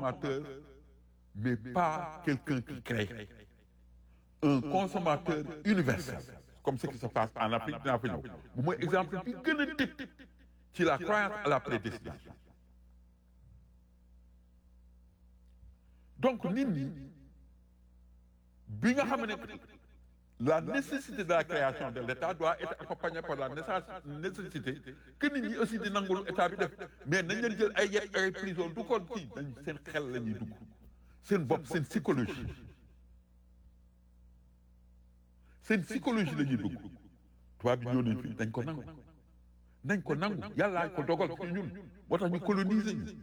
consommateur mais pas quelqu'un qui crée un consommateur universel comme ce qui se passe en Afrique dinaa fa ñëw bu mooy exemple bi gën a tëj ci la croyance à la prédestination donc nit ñi bi nga xam ne la nécessité de la création de l'État doit être accompagnée par la nécessité que nit ñi aussi di nangul état bi def mais nañ leen jël ay yet ay prison du ko kii dañ seen xel la ñuy dugg seen bopp seen psychologie seen psychologie la ñuy dugg tubaab bi ñoo nañ fii dañ ko nangu nañ ko nangu yàllaa ko dogal ci ñun moo tax ñu coloniser ñu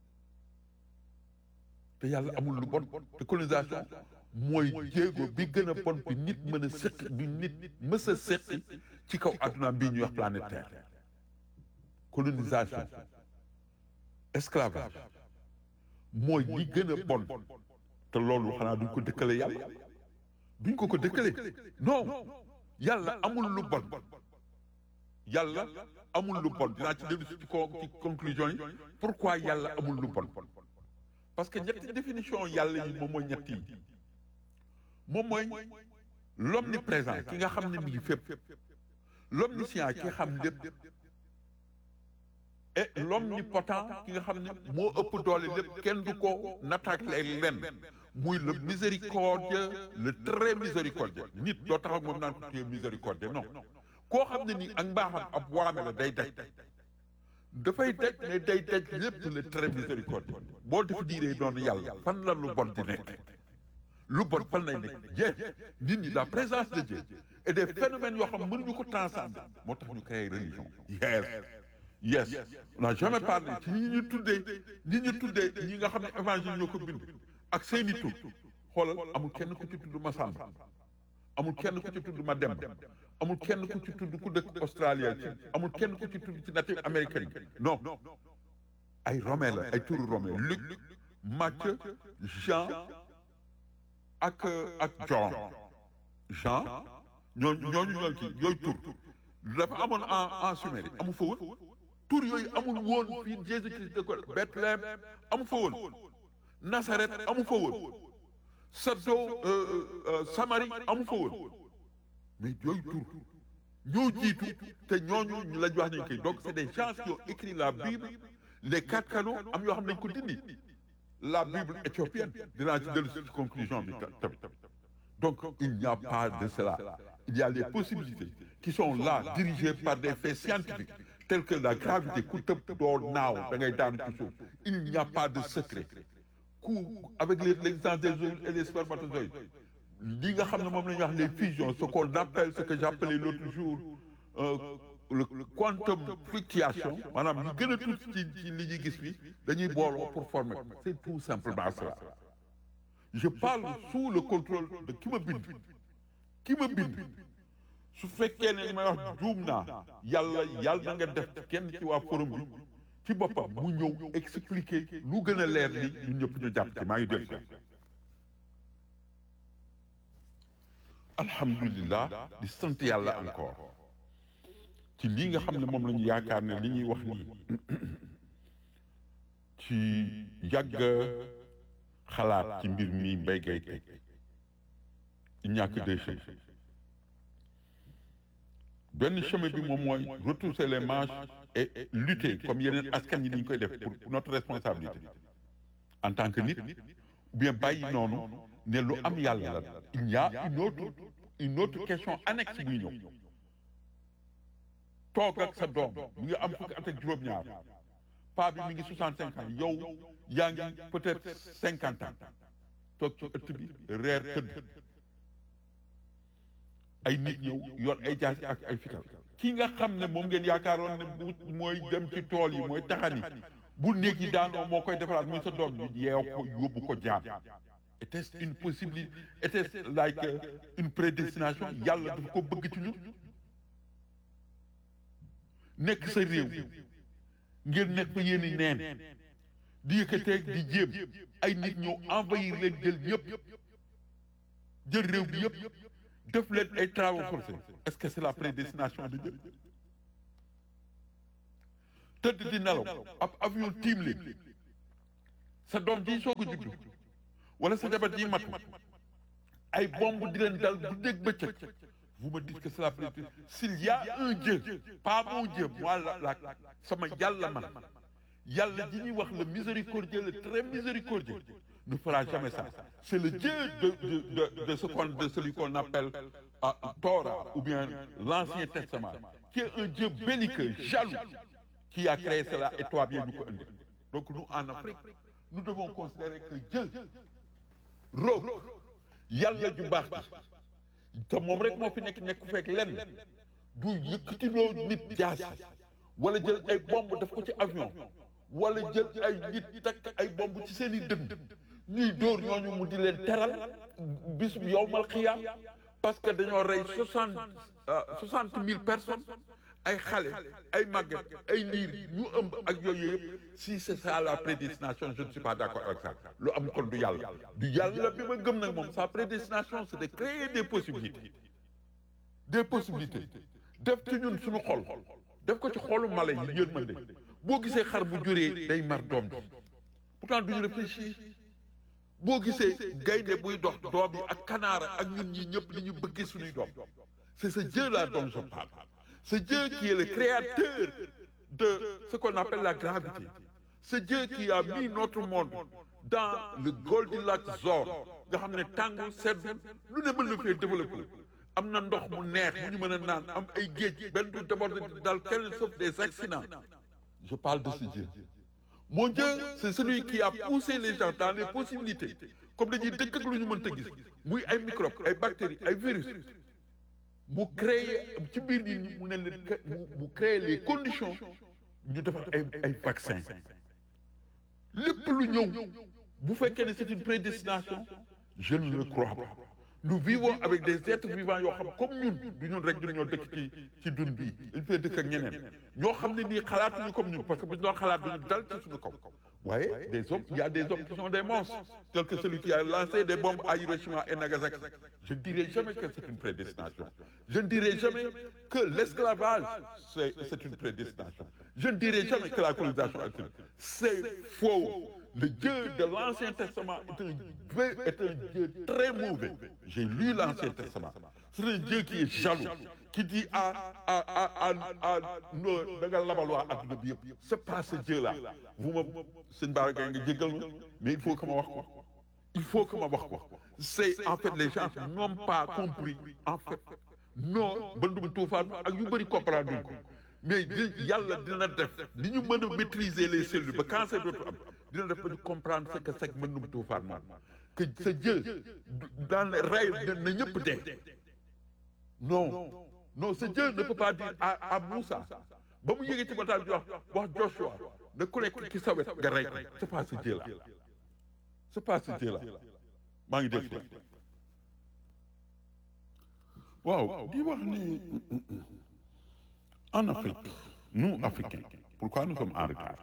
te yàlla amul lu bon te colonisation mooy jéego bi gën a bon bi nit mën a sëq bi nit mës a sëqi ci kaw adduna bii ñuy wax planète Terre colonisation esclavage mooy li gën a bon te loolu xanaa duñ ko dëkkale yàlla duñ ko ko dëkkale non yàlla amul lu bon yàlla amul lu bon dinaa ci dellu ci ci conclusion yi pourquoi yàlla amul lu bon parce que ñetti définition yàlla yi moom mooy ñetti yi moom mooy l'omniprésent ki nga xam ne mi ngi fépp l'omniscient ki xam lépp et l'omnipotent ki nga xam ne moo ëpp doole lépp kenn du ko nattaque lenn muy le miséricordieux le très miséricordieux nit doo tax ak moom naan ko téye miséricordieux non koo xam ne ni ak mbaaxam ab waame la day daj dafay daj mais day daj lépp le très miséricordieux boo def diiree doon yàlla fan la lu bon di nekk lu bon fan lay nekk jeex nit ñi la présence de Dieu et des phénomènes yoo xam mënuñu ko transcender moo tax ñu créé religion yes yes on n'a jamais parlé ci ñi ñu tuddee ñi ñu tuddee ñi nga xam ne évangile ñoo ko bind ak seeni tur xoolal amul kenn ku ci tudd Masamba amul kenn ku ci tudd Mademba amul kenn ku ci tudd ku dëkk Australia ci amul kenn ku ci tudd ci native américaine non ay romain la ay turu romain Luc Matthieu Jean ak ak John Jean ñooñu ñooñu ñooy kii yooyu tur dafa amoon en en Sumérie amu fa woon tur yooyu amul woon fii Jésus Christ de ko Bethléem amu fa woon Nazareth amu fa woon Saddo Samarie amu fa woon mais yooyu tur ñoo jiitu te ñooñu ñu lañ wax nañ koy donc c'est des gens qui ont écrit la Bible les quatre canons am yoo xam nañ ko dindi la Bible éthiopienne dinaa ci dellu ci conclusion bi tamit donc il n'y a pas de cela il y a les possibilités qui sont là dirigées par des faits scientifiques tels que la gravité ku tëb doo naaw da ngay daanu ci suuf il n'y a pas de secret ku avec l'existence des ovules et des spermatozoïdes li nga xam ne moom la ñuy wax les fusions ce qu'on appelle ce que j'appelais l'autre jour euh, le quantum fluctuation maanaam li gën a tuuti ci ci li ñuy gis bi dañuy booloo pour former c'est tout simplement cela je parle sous le contrôle de ki ma bind ki ma bind su fekkee ne li may wax juum naa yàlla yàlla na nga def kenn ci waa forum bi ci boppam mu ñëw expliquer lu gën a leer li ñun ñëpp ñu jàpp ci maa ngi dégg alhamdulilah di sant yàlla encore ci lii nga xam ne moom la ñu yaakaar ne li ñuy wax nii ci yàgg xalaat ci mbir mi mbay gay teg il n'y a que deux chemins benn chemin bi moom mooy retrousser les manches et lutter comme yeneen askan yi ni ñu koy def pour notre responsabilité en tant que nit ou bien bàyyi noonu ne lu am yàlla la il y a une autre une autre question annexe buy ñëw toog ak sa doom mu ngi am fukki at ak juróom-ñaar paa bi mi ngi soixante cinq ans yow yaa ngi peut-être cinquante ans toog ci ëtt bi reer tëdd ay nit ñëw yor ay jaasi ak ay fital ki nga xam ne moom ngeen yaakaaroon ne bu mooy dem ci tool yi mooy taxani bu néeg yi daanoo moo koy defaraat muy sa doom bi yeew ko yóbbu ko jaam était-ce une possibilité était-ce like une prédestination yàlla dafa ko bëgg ci ñun nekk sa réew ngeen nekk fa yéen i neen di yëkkateeg di jéem ay nit ñëw envahir leen jël yëpp jël réew bi yëpp def leen ay travaux forcés est-ce que c'est la prédestination de Dieu tëdd di nelaw ab avion tiim leen sa doom ji soog a juddu wala sa jabar ji matu ay bomb di leen dal bu dégg bëccëg vous me dites que cela peut être s'il y a un Dieu pas mon Dieu moi la la sama yàlla man yàlla ji ñuy wax le miséricordieux le très miséricordieux ne fera jamais ça c'est le Dieu de de de de ce qu'on de celui qu'on appelle ah, Torah ou bien l'Ancien Testament qui est un Dieu belliqueux jaloux qui a créé cela et toi bien ñu ko indi donc nous en Afrique nous devons considérer que Dieu roog yàlla ju baax ji te moom rek moo fi nekk nekk fekk lenn du yëkkatiloo nit jaasi wala jël ay bomb daf ko ci avion wala jël ay nit takk ay bomb ci seen i dënn ñuy dóor ñooñu mu di leen teral bis bu yowmal xiyaam parce que dañoo rey soixante soixante mille personnes ay xale ay màgget ay liir ñu ëmb ak yooyu yëpp si c'est ça la prédestination je ne suis pas d'accord avec ça lu am kon du yàlla du yàlla bi ma gëm nag moom sa prédestination c'est de créer des possibilités des possibilités def ci ñun suñu xol def ko ci xolu mala yi yërmande boo gisee xar bu juree day mar doom ji pourtant duñu réfléchir boo gisee gaynde buy dox doom yi ak kanaara ak ñun ñi ñëpp li ñu bëggee suñuy doom c'est ce Dieu là dont je parle ce Dieu qui est le créateur de ce qu'on appelle la gravité ce Dieu qui a mis notre monde dans le Goldilocks zone nga xam ne tàngul sedd lu ne mën na fee développé am na ndox mu neex mu ñu mën a naan am ay géej benn du déborde dans quel sauf des accidents je parle de ce Dieu mon Dieu c'est celui qui a poussé les gens dans les possibilités comme dañuy dëkk ak lu ñu mënta gis muy ay microbes ay bactéries ay virus mu créer ci biir nit ñi mu ne leen mu créer les conditions ñu defar ay ay vaccin lépp lu ñëw bu fekkee ne c'est une prédestination je ne le crois pas nous vivons avec des êtres vivants yoo xam comme ñun du ñun rek du ñoo dëkk ci ci dun bii il faut dëkk ak ñeneen ñoo xam ne nii xalaatuñu comme ñun parce que bu ñu doon xalaat duñu dal ci suñu kaw waaye des hommes il y a des hommes qui sont des monstres tels que celui qui a lancé des bombes à Hiroshima et Nagasaki je ne dirai jamais que c'est une prédestination je ne dirai jamais que l'esclavage c'est c'est une prédestination je ne dirai jamais que la colonisation c'est faux le Dieu de l'Ancien Testament est un, est un Dieu très mauvais. J'ai lu l'Ancien Testament. C'est un Dieu qui est jaloux, qui dit à, à, à, à, à nos, da nga labal waa adduna bi yëpp. C'est pas ce Dieu-là. Vous me, sëñ Bara Gaye nga jéggal ma, mais il faut que ma wax ko. Il faut que ma wax ko. C'est en fait les gens n'ont pas compris en fait. non bandum tuufaan ak yu bëri comprendre duñ ko mais yàlla dina def ni ñu mën a maîtriser les cellules ba cancer dootu am dina def ba ñu comprendre ce que c'est que mënum tuufaan moom que sa Dieu dans le rey na ñëpp dee non non ce Dieu ne peut pas dire à à Moussa ba mu yéegee ci bataal bi wax wax Joshua ne ku nekk ki sa wet nga rey ko c'est pas ce Dieu là c'est pas ce Dieu là maa ngi dégg waaw di wax ni en Afrique nous Africains pourquoi nous sommes en retard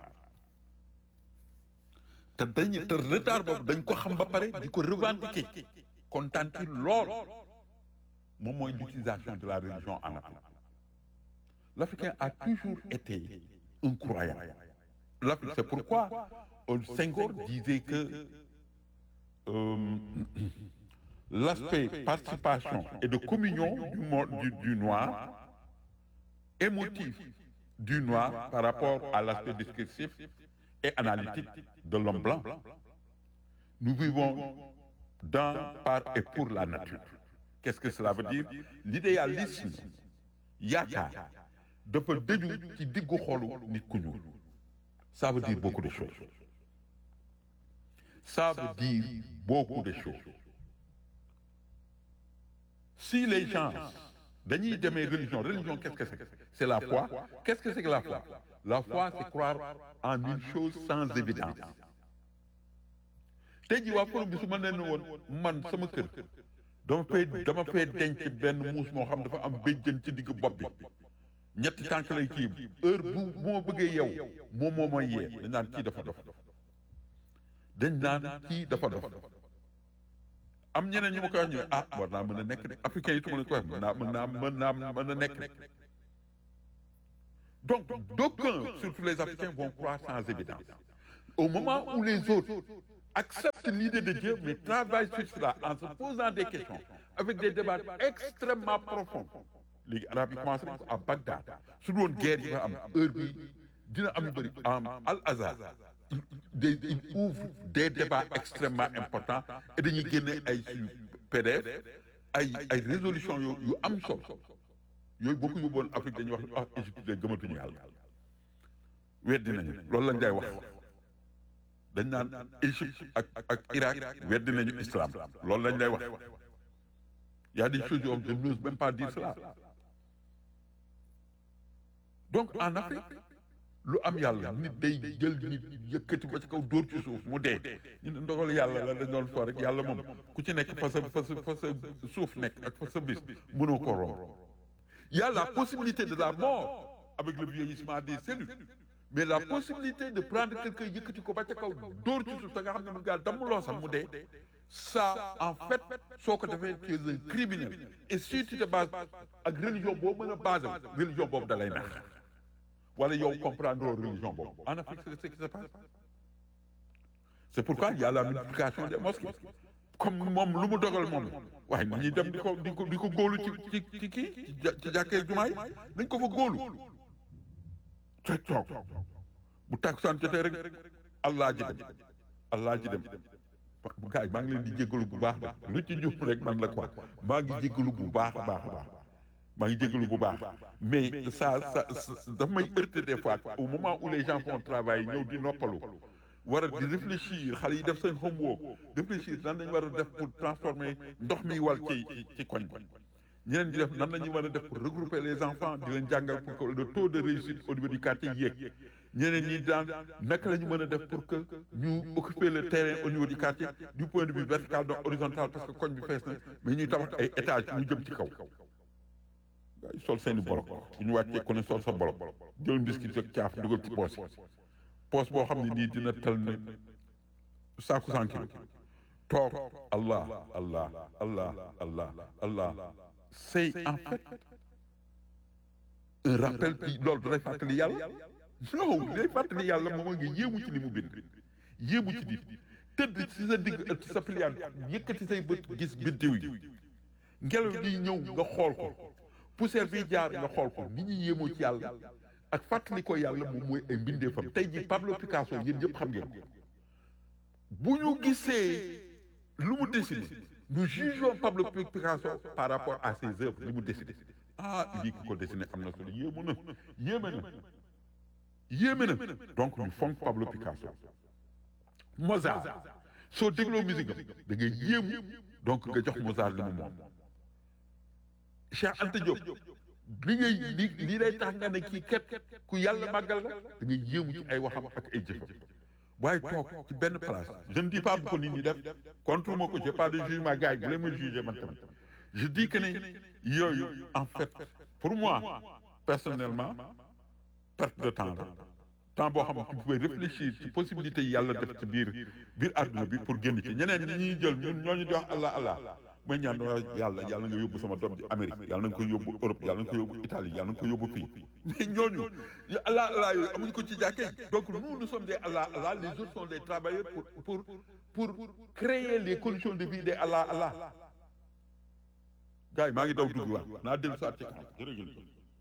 te dañ te retard boobu dañ ko xam ba pare di ko revendiquer kontaan ci lool moom mooy l'utilisation de la religion en Afrique l'Africain a toujours été un croyant l'Afrique c'est pourquoi Senghor disait que euh, l'aspect participation et de communion du, monde, du, du noir émotif du noir par rapport à l'aspect descriptif et analytique de l'homme blanc. Nous vivons dans, par et pour la nature. Qu'est-ce que cela veut dire? L'idéalisme yaakaar dafa dëju ci diggu xolu nit ku ñuul. Ça veut dire beaucoup de choses. Ça veut dire beaucoup de choses. Si les gens dañuy demee religion religion qu'est-ce que c'est c'est la foi qu'est-ce que c'est que la foi la foi c'est croire en une chose sans évidence tey jii waa forum bi su ma nee woon man sama kër dama fay dama fay denc benn muus moo xam dafa am béjjën ci digg bopp bi ñetti tànk lay kii heure bu bu ma bëggee yow moom moo may yee dañ naan kii dafa dof dañ naan kii dafa dof am ñeneen ñu ma koy wax ñu ne ah war naa mën a nekk de africain yi tu ma leen koy wax mën naa mën naa mën naa mën a nekk de donc d'aucuns surtout les africains vont croire sans évidence au moment où les autres acceptent l'idée de Dieu mais travaillent sur cela en se posant des questions avec des débats extrêmement profonds léegi arab yi commencé nañ ko à Bagdad su doon guerre yi nga am heure bi dina am yu bëri am al azhar des il ouvre des débats extrêmement importants et dañuy génne ay suñu PDF ay ay résolution yu yu am solo yooyu boo ko yóbboon Afrique dañuy wax ah Égypte de gëmatuñu yàlla weddi nañu loolu lañ day wax dañ naan Égypte ak ak Irak weddi nañu islam loolu lañ lay wax y a des choses yoo xam je n'ose même pas dire cela donc en Afrique lu am yàlla nit day jël nit yëkkati ba ci kaw dóor ci suuf mu dee ñu ne ndogal yàlla la dañ doon fo rek yàlla moom ku ci nekk fa sa fa sa fa sa suuf nekk ak fa sa bis mënoo ko romb y a la possibilité de la mort avec le vieillissement des cellules mais la possibilité de prendre quelqu'un yëkkati ko ba ca kaw dóor ci suuf te nga xam ne mu gaa dammuloo sax mu dee ça en fait soo ko defee tu es un criminel et si tu te bases ak religion boobu mën a basé religion boobu da lay nax wala yow comprendre religion boobu en Afrique c'est ce qui se passe c'est pourquoi il y a la multiplication des mosquées comme moom lu mu dogal moom waaye nit ñi dem di ko di ko di ko góolu ci ci ci kii ci jàkkee jumaa yi nañ ko fa góolu te toog bu takkusaan jotee rek allah ji dem allah ji dem gars yi maa ngi leen di jéggalu bu baax ba lu ci jub rek man la quoi maa ngi jéggalu bu baax a baax a baax maa ngi jéggalu bu baax mais ça ça daf may heurter des fois au moment où les gens font travail ñëw di noppalu war a di réfléchir xale yi def seen homework réfléchir nan lañu war a def pour transformer ndox mi wal ci ci koñ bi ñeneen ñi def nan la ñu war a def pour regrouper les enfants di leen jàngal pour que le taux de réussite au niveau du quartier yéeg ñeneen ñi daan naka la ñu mën a def pour que ñu occuper le terrain au niveau du quartier du point de vue vertical donc horizontal parce que koñ bi fees na mais ñuy tabax ay étages ñu jëm ci kaw waaye sol seeni bolok bu ñu wàccee ku ne sol sa bolok jël biscuit ak caaf dugal ci poos yi poos boo xam ne nii dina tal ne saaku cent kilos toog allah allah allah allah allah c'est en fait un rappel qui loolu dalay fàttali yàlla non day fàttali yàlla moom nga yéemu ci li mu bind yéemu ci nit tëdd ci sa digg ëtt sa piliyaan yëkkati say bët gis biddiw yi ngelaw di ñëw nga xool ko poussière bi jaar nga xool ko nit ñi yéemoo ci yàlla ak fàttali ko yàlla moom mooy ay mbindeefam tey ji Pablo Picasso yéen ñëpp xam ngeen ko bu ñu gisee lu mu dessiné nous jugeons Pablo Picasso par rapport à ses œuvres li mu dessiné ah lii ki ko dessiné am na solo yéemu na yéeme na yéeme na donc ñu fonk Pablo Picasso Mozart soo dégloo musique am da ngay yéemu donc nga jox Mozart li mu moom Cheikh Anta Diop li ngay li lii lay tax nga ne kii ket ku yàlla màggal la da ngay yéemu ci ay waxam ak ay jëfam waaye toog ci benn place je ne dis pas bu ko nit ñi def contre ma ko j'ai pas de jugement gars yi bu leen ma juger man tamit je dis que ne yooyu en fait pour moi personnellement perte de temps la temps boo xam ne tu pouvais réfléchir ci possibilité yi yàlla def ci biir biir àdduna bi pour génn ci ñeneen ñi ñuy jël ñun ñooñu di wax allah allah mooy ñaan yàlla yàlla nga yóbbu sama doom ji Amérique yàlla nga ko yóbbu Europe yàlla nga ko yóbbu Italie yàlla nga ko yóbbu fii mais ñooñu allah allah yooyu amuñu ko ci jàkkee donc nous nous sommes des allah allah les autres sont des travailleurs pour pour pour créer les conditions de vie des allah allah gars yi maa ngi daw dugg waat naa dellu saa ci kanam jërëjëf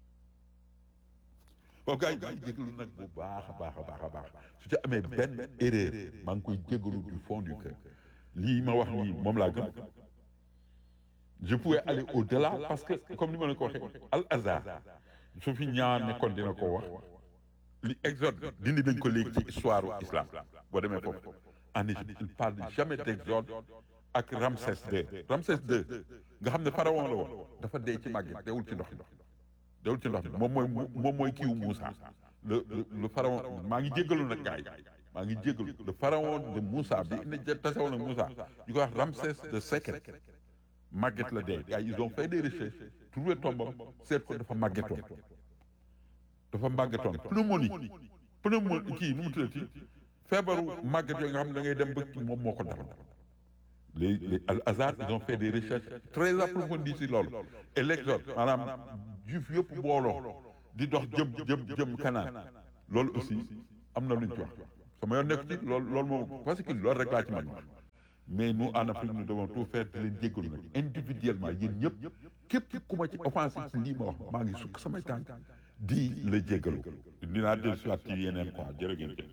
bon gars yi maa ngi jégalu nag bu baax a baax a baax a baax su ci amee benn erreur maa ngi koy jégalu du fond du cœur lii ma wax nii moom laa gëm je pouvais aller au-delà parce que comme ni ma la ko waxee al azhar su fi ñaar nekkoon dina ko wax li exode dindi nañ ko léegi ci histoire u islam boo demee foofu en Égypte il parle jamais d'exode ak Ramsès II Ramsès II nga xam ne pharaon la woon dafa dee ci màgget deewul ci ndox mi deewul ci ndox mi moom mooy moom mooy kiiwu Moussa le le pharaon maa ngi jéggalu nag gars yi maa ngi jéggalu le pharaon de Moussa bi ina tasewoon ak Moussa ñu koy wax Ramsès de Sekret màgget la dee gars yi ils ont fait des recherches trouvé tombam seet ko dafa màggetoon dafa màggetoon pneumonie pneumonie kii nu mu tuddati feebaru màgget yooyu nga xam ne da ngay dem ba moom moo ko dal les les al hasard ils ont fait des recherches très approfondies ci loolu et l'exode maanaam juif yëpp booloo di dox jëm jëm jëm kanaan loolu aussi am na lu ñu ci wax sama yoon nekk ci loolu loolu moom parce que loolu rek laa ci man mais nous en Afrique nous devons tout faire di leen jéggalu nag individuellement yéen ñëpp képp ku ma ci offensé ci lii ma wax maa ngi sukk samay tànk di la jéggalu dinaa dellu si waat ci yeneen quoi jërë ngeen jëf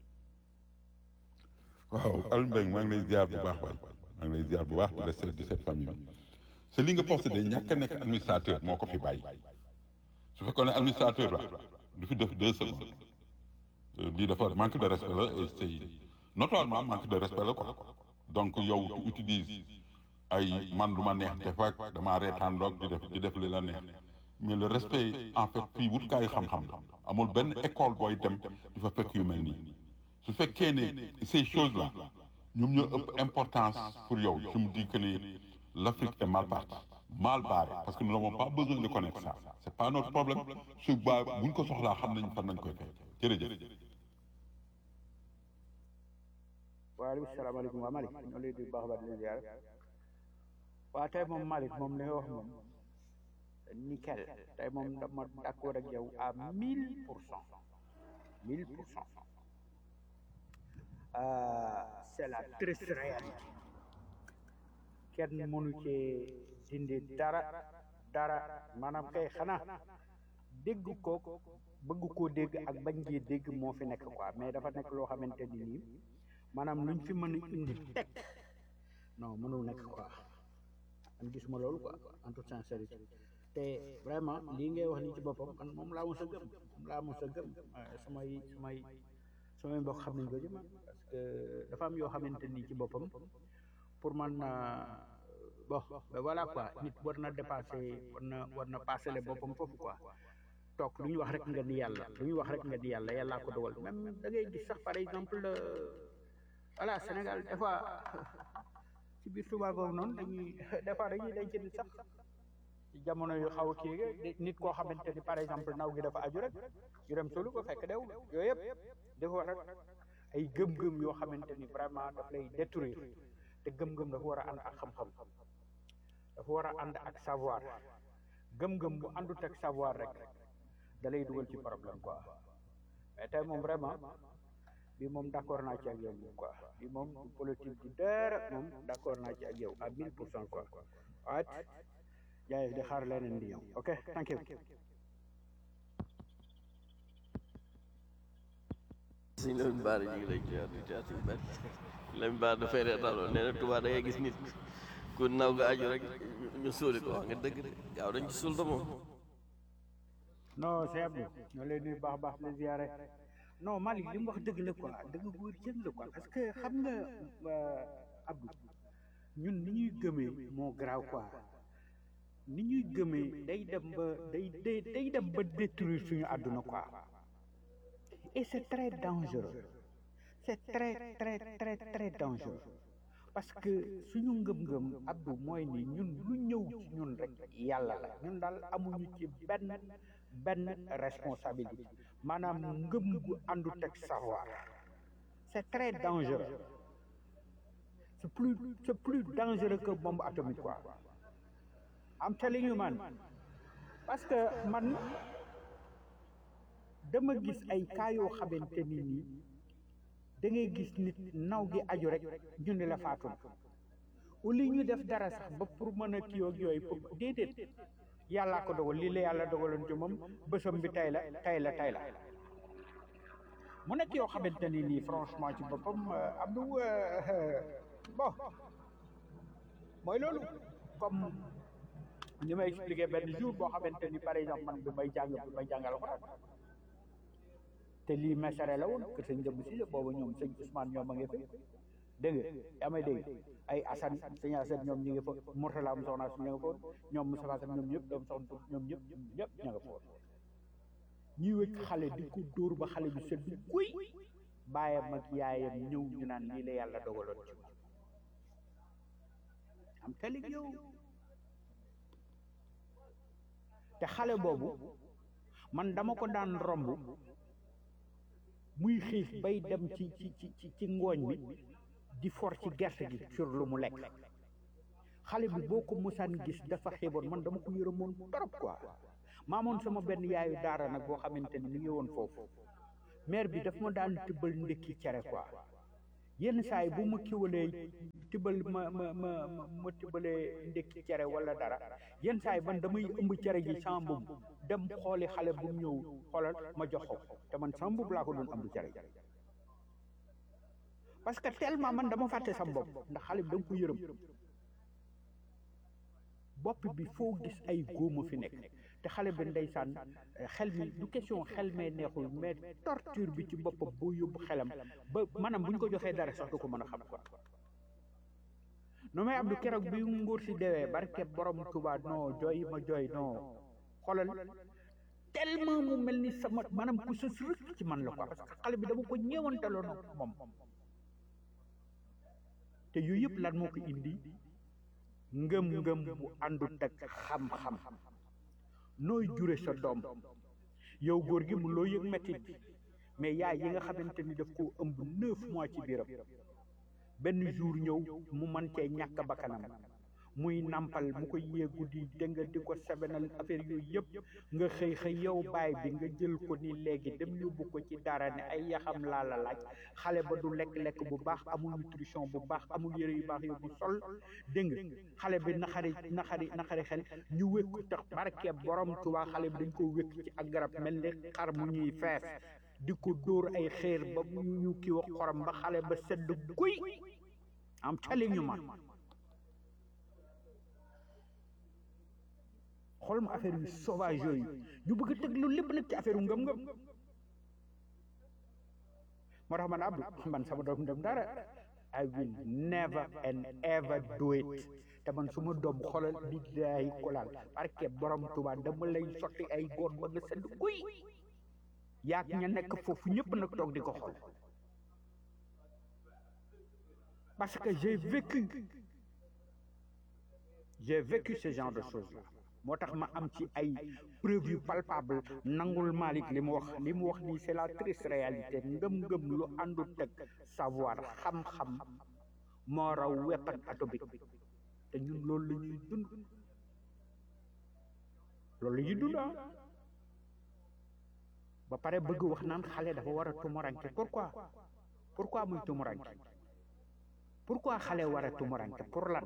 waaw Aliou Mbengue maa ngi lay ziar bu baax waay maa ngi lay ziar bu baax di la seet di seet famille bi c'est li nga posté de ñàkk a nekk administrateur moo ko fi bàyyi su fekkoon ne administrateur la du fi def deux secondes lii dafa manque de respect la et c'est notoirement manque de respect la quoi donc yow tu utilises ay man lu ma neex def ak damaa reetaan doog di def di def li la neex mais le respect en fait fii wutkaayu xam-xam la amul benn école booy dem di fa fekk yu mel nii su fekkee ne ces choses là ñoom ñoo ëpp importance pour yow je me dis que ni l'Afrique est mal partie mal barrée parce que nous n'avons pas besoin de connaître ça c'est pas notre problème su ba buñ ko soxlaa xam nañ fan nañ koy fekk jërëjëf waaleykum salaamaaleykum waa Malick ñoo lay di baax baax di leen ziar waa tey moom Malick moom li nga wax moom nickel tey moom dama d'accord ak yow à mille pour cent mille pour cent c'est la triste réalité kenn mënu cee dindi dara dara maanaam kay xanaa dégg ko bëgg koo dégg ak bañ gee dégg moo fi nekk quoi mais dafa nekk loo xamante ni nii maanaam luñ fi mën a indi teg non mënul nekk quoi man gisuma loolu quoi en toute sincérité te vraiment lii ngay wax nii ci boppam man moom laa mos a gëm moom laa mos a gëm samay samay samay mbokk xam nañ ko ci man parce que dafa am yoo xamante nii ci boppam pour man bon ben voilà quoi nit war na dépasser war na war na passer le boppam foofu quoi toog lu ñu wax rek nga di yàlla lu ñu wax rek nga di yàlla yàllaa ko dogal même da ngay gis sax par exemple voilà Sénégal des fois ci biir Touba boobu noonu dañuy des fois dañuy denc nit sax ci jamono yu xaw a kii nit koo xamante ni par exemple naw gi dafa aju rek ñu dem solu ko fekk dew yooyu yëpp dafa rek ay gëm-gëm yoo xamante ni vraiment daf lay détruire te gëm-gëm dafa war a ànd ak xam-xam dafa war a ànd ak savoir gëm-gëm bu àndut ak savoir rek da lay dugal ci problème quoi mais tey moom vraiment bi moom d'accord naa ci ak yow moom quoi bi moom politique du dara moom d'accord naa ci ak yow à mille pour cent quoi waaye jaay di xaar leneen di ñëw ok thank you suñ Lamine Bara ñu ngi lay jiyaat di jiyaat yu bari Lamine Bara dafay reetaanoo nee na Tuubaa da ngay gis nit ku naw nga aju rek ñu suuli ko wax nga dëgg de gaaw dañ ci suul da moom non c'est Abdou ñoo lay nuyu baax baax la ziyaare non Malick li mu wax dëgg la quoi dëgg bu wér jën la quoi parce que xam nga Abdou ñun ni ñuy gëmee moo garaaw quoi ni ñuy gëmee day dem ba day day day dem ba détruire suñu àdduna quoi et c'est très dangereux c'est très très très très dangereux parce que suñu ngëm-ngëm Abdou mooy ni ñun lu ñëw ci ñun rek yàlla la ñun daal amuñu ci benn benn responsabilité maanaam ngëm gu àndut ak savoir c'est très dangereux c'est plus c'est plus dangereux que bombe atomique quoi I'm telling you man parce que man dama gis ay cas yoo xamante ni nii da ngay gis nit naw gi aju rek ñu ne la faatu na au lieu ñu def dara sax ba pour mën a kii ak yooyu pour déedéet yàllaa ko dogal lii la yàlla dogaloon ci moom bësam bi tay la tay la tay la mu nekk yoo xamante ni nii franchement ci boppam am du bon mooy loolu comme li may expliquer benn jour boo xamante ni par exemple man bi may jàng bi may jàngal Alxuraan te lii mesare la woon que sëñ jëmm si boobu ñoom sëñ Ousmane ñoom a ngi fa dégg nga yaa may dégg ay Assane sëñ Assane ñoom ñu ngi fa Mourtala am soxna su ñu nga fa ñoom Moustapha Assane ñoom ñëpp doom soxna ñoom ñëpp ñëpp ña nga fa woon ñuy wëkk xale di ko dóor ba xale bi sedd guy baayam ak yaayam ñëw ñu naan lii la yàlla dogaloon ci moom am telig yow te xale boobu man dama ko daan romb muy xiif bay dem ci ci ci ci ngooñ bi di for ci gerte gi sur lu mu lekk xale bi boo ko musaan gis dafa xiiboon man dama ko yërëmoon trop quoi maamoon sama benn yaayu daara nag boo xamante ni mi ngi woon foofu maire bi daf ma daan tibbal ndékki cere quoi yenn saa yi bu ma kiwalee tibbal ma ma ma ma ma tibbalee ndékki cere wala dara yenn saa yi man damay ëmb cere ji sama mbubb dem xooli xale bu ñëw xoolal ma jox ko te man sama mbubb laa ko doon ëmb cere ji parce que tellement man dama fàtte sama bopp ndax xale bi da nga ko yërëm bopp bi foo gis ay góoma fi nekk te xale bi ndeysaan xel mi du question xel mee neexul mais torture bi ci boppam boo yóbbu xelam ba maanaam bu ñu ko joxee dara sax du ko mën a xam quoi no may Abdou keroog bi nguur si dewee barke borom Tuubaa non jooy ma jooy non xoolal tellement mu mel ni sama maanaam ku sës rëkk ci man la quoi parce que xale bi dama ko ñeewantaloon moom te yooyu yëpp lan moo ko indi ngëm-ngëm bu àndut ak xam-xam nooy jure sa doom yow góor gi mu loo yëg mettit bi mais yaay yi nga xamante ni daf koo ëmb neuf mois ci biiram benn jour ñëw mu mën cee ñàkk bakkanam muy nampal mu ko yee guddi dégg nga di ko sebenal affaire yooyu yëpp nga xëy xëy yow baay bi nga jël ko ni léegi dem yóbbu ko ci dara ne ay yaxam laa la laaj xale ba du lekk-lekk bu baax amul nutrition bu baax amul yëre yu baax yu bu sol dégg nga xale bi naxari naxari naxari xel ñu wékk tax barke borom Tuubaa xale bi dañ ko wékk ci ak garab mel ni xar mu ñuy fees di ko dóor ay xeer ba mu ñu kii wax xorom ba xale ba sedd guy am telling you man xool ma affaire yu sauvage yooyu ñu bëgg a teg loolu lépp nag ci affaire yu ngëm-ngëm moo tax man Abdou man sama doom dem dara I will never and ever do it te man su ma doom xoolal billahi kolaal parce que borom Tuubaa dama lay sotti ay góor ba nga sedd guy yaag ña nekk foofu ñëpp nag toog di ko xool parce que j'ai vécu j'ai vécu ce genre de choses là moo tax ma am ci ay preuve yu palpable nangul Malick li mu wax li mu wax nii c'est la triste réalité ngëm-ngëm lu àndut ak savoir xam-xam moo raw weapon atomique te ñun loolu la ñuy dund loolu la ñuy dund ah ba pare bëgg wax naan xale dafa war a tumuranke pourquoi pourquoi muy tumuranke pourquoi xale war a tumuranke pour lan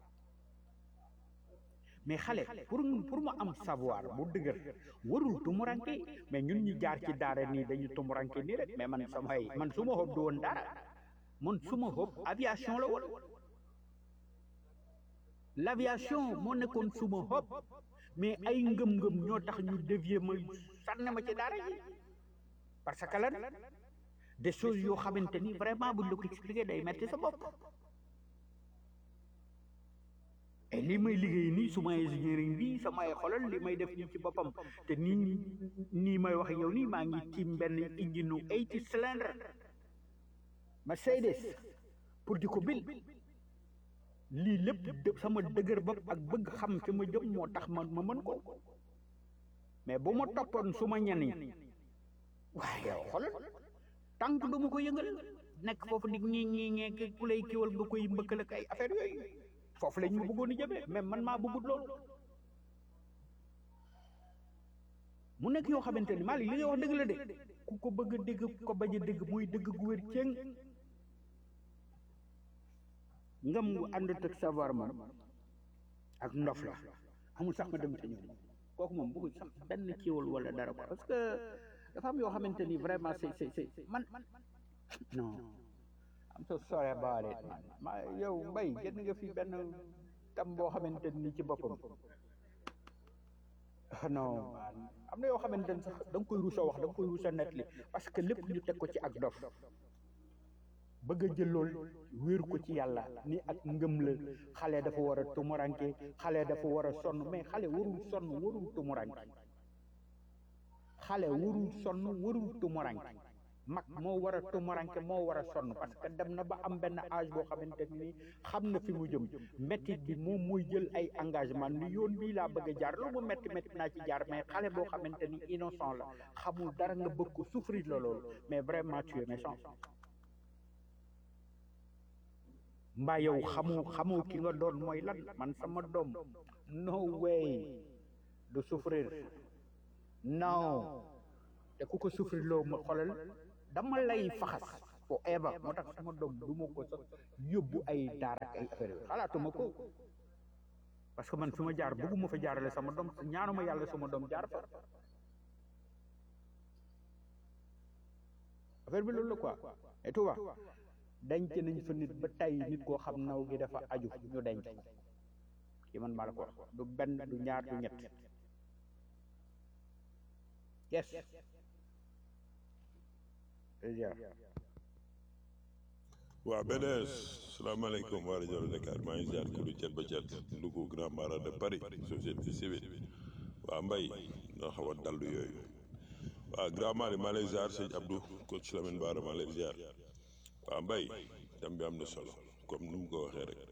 mais xale pour pour mu am savoir bu dëgër warul tumuranke mais ñun ñi jaar ci daara nii dañu tumuranke nii rek mais man samay man su ma xob du woon dara man su ma xob aviation la woon l'aviation moo nekkoon su ma xob mais ay ngëm-ngëm ñoo tax ñu dévier ma sànne ma ci daara ji parce que lan des choses yoo xamante ni vraiment buñ la ko expliqué day metti sa bopp et li may liggéey nii suma ingénierie bi samay xolal li may def nii ci boppam te nii nii may wax yow nii maa ngi tiim benn engine nu eighty cylindre Mercedes pour di ko bil lii lépp sama dëgër bopp ak bëgg xam fi ma jëm moo tax ma ma mën ko mais bu ma toppoon su ma ñenn ñi waaye yow xolal tànk du ma ko yëngal nekk foofu nit ñi ñi ñee ku lay kiwal nga koy mbëkkal ak ay affaire yooyu foofu lañ ma bëggoon a jëmee mais man maa bëggut loolu mu nekk yoo xamante ni Malick li ngay wax dëgg la de ku ko bëgg a dégg ko bañ a dégg muy dëgg gu wér céng ngam gu àndut ak savoir moom ak ndof la amul sax ma dem te ñëw kooku moom bëggul sax benn kiiwal wala dara quoi parce que dafa am yoo xamante ni vraiment c'est c'est c'est man non I'm so sorry about it man ma yow mbay gën nga fi benn tam boo xamante ni ci boppam non man am na yoo xamante ni sax da nga koy rusa wax da nga koy rusa nettali parce que lépp ñu teg ko ci ak dof bëgg a jël lool wéeru ko ci yàlla ni ak ngëm la xale dafa war a tumuranke xale dafa war a sonn mais xale warul sonn warul tumuranke xale warul sonn warul tumuranke mag moo war a tumuranke moo war a sonn parce que dem na ba am benn âge boo xamante ni xam na fi mu jëm méttit bi moom mooy jël ay engagement ni yoon bii laa bëgg a jaar lu mu métti métti naa ci jaar mais xale boo xamante ni innocent la xamul dara nga bëgg ko souffrir la loolu mais vraiment tu es méchant mbaa yow xamu xamu ki nga doon mooy lan man sama doom no way du souffrir non te ku ko souffrir loo ma xoolal dama lay faxas fo eeba moo tax sama doom du ma ko sax yóbbu ay daara ak ay affaire yooyu xalaatuma ko parce que man fi ma jaar bëgguma fa jaarale sama doom ñaanuma yàlla sama doom jaar fa affaire bi loolu la quoi et tu vois denc nañ fa nit ba tey nit koo xam naw gi dafa aju ñu denc ko ki man maa la ko wax du benn du ñaar du ñett yes waaw beneen salaamaaleykum waa rajo Dakar maa ngi ziar kudu cet ba cet ndugu grand mara de Paris société civile waa mbay noo xaw a dallu yooyu waaw grand mara maa lay ziar sëñ Abdou coach Lamine Bara maa lay ziar waa mbay tam bi am na solo comme ni mu ko waxee rek